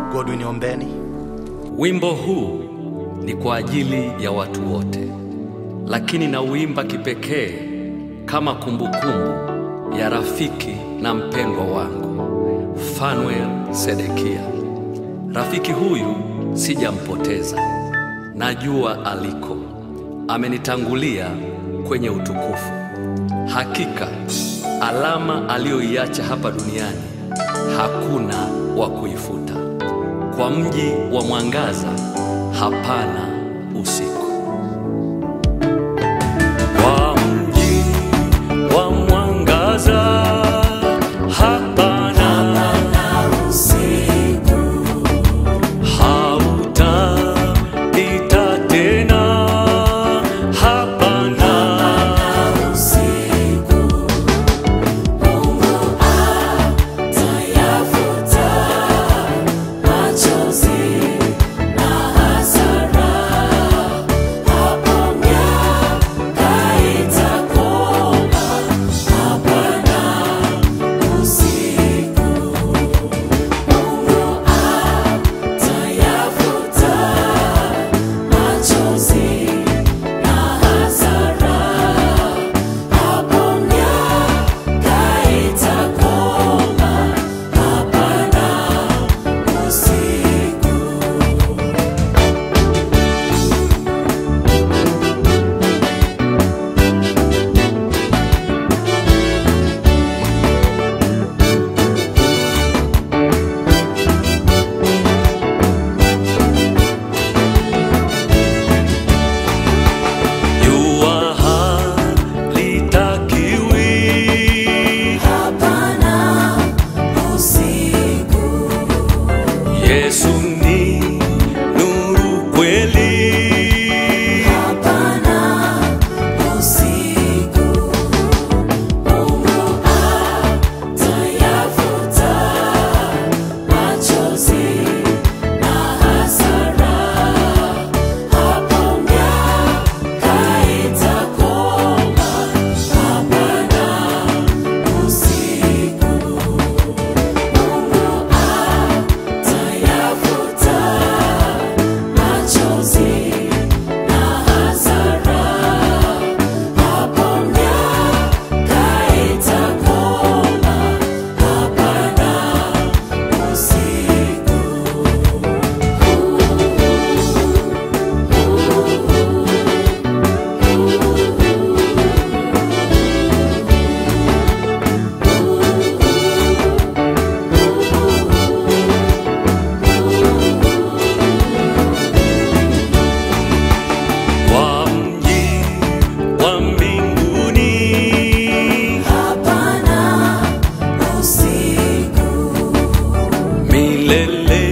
Godwin Ombeni. Wimbo huu ni kwa ajili ya watu wote, lakini nauimba kipekee kama kumbukumbu ya rafiki na mpendwa wangu Fanuel Sedekia. Rafiki huyu sijampoteza, najua aliko, amenitangulia kwenye utukufu. Hakika alama aliyoiacha hapa duniani hakuna wa kuifuta. Kwa mji wa mwangaza hapana usiku. Kwa mji wa mwangaza hapana hautapita tena, hapana jua halitakiwi Yesu ni nuru kweli, kwa mji wa mbinguni milele